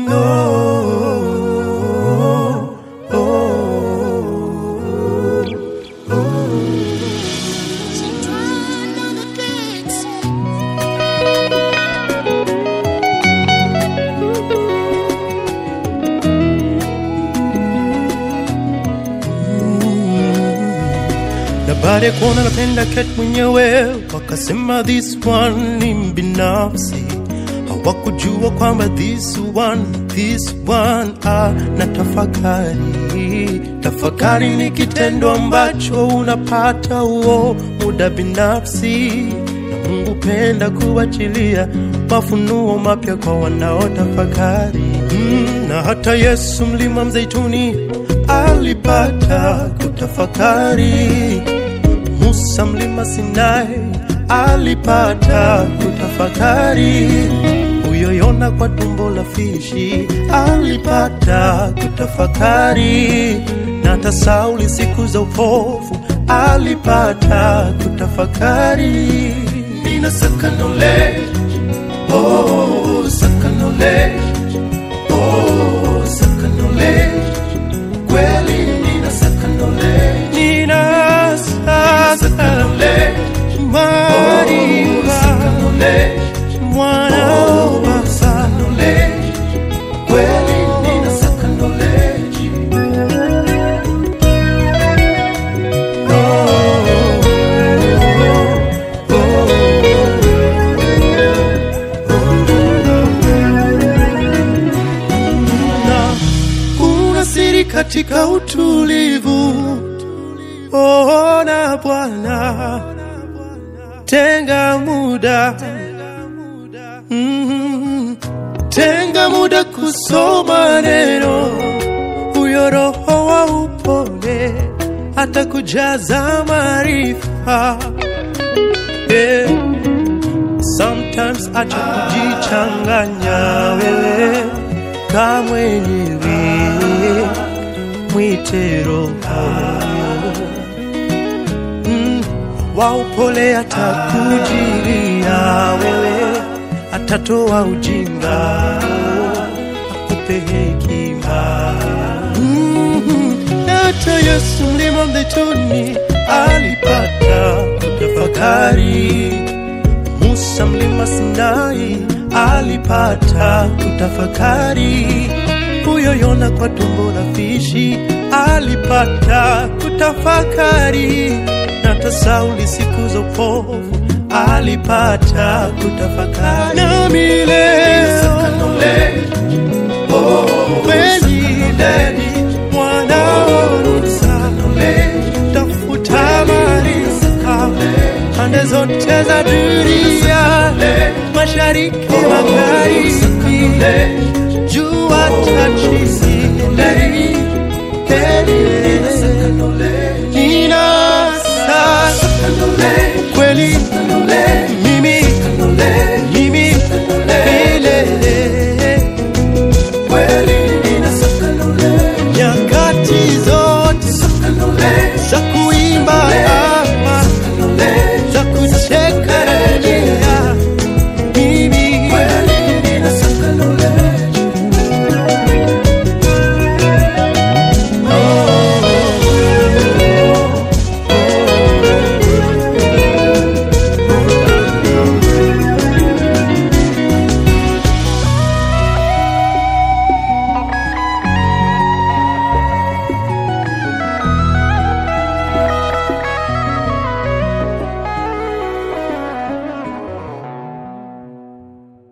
na baada ya kuona napenda ket mwenyewe wakasema this one ni binafsi hawakujua kwamba this one this one ah, na tafakari tafakari ni kitendo ambacho unapata huo muda binafsi na mungu penda kuachilia mafunuo mapya kwa wanaotafakari mm, na hata yesu mlima mzeituni alipata kutafakari Musa mlima Sinai alipata kutafakari, huyo Yona kwa tumbo la fishi alipata kutafakari, na hata Sauli siku za upofu alipata kutafakari. Nina sakanole, oh, sakanole, oh, sakanole, kweli nina sakanole, nina sakanole, mariva, mwana wa baba, kweli nina sakanole, na kuna siri katika utulivu. Ona Bwana, tenga muda mm, tenga muda kusoma neno, huyo Roho wa upole atakujaza maarifa yeah. Sometimes acha kujichanganya wewe kama mwenyewe, mwite Roho mm, wa upole atakujilia wewe, atatoa ujinga akupe hekima mm, hata Yesu mlima mzeituni alipata kutafakari. Musa mlima Sinai alipata kutafakari, huyo Yona kwa tumbo la fishi alipata kutafakari, na hata Sauli siku za upofu alipata kutafakari. Nami leo kweli wanaonusa tafuta maarifa pande zote za dunia, mashariki, magharibi, jua tachini, nina sasa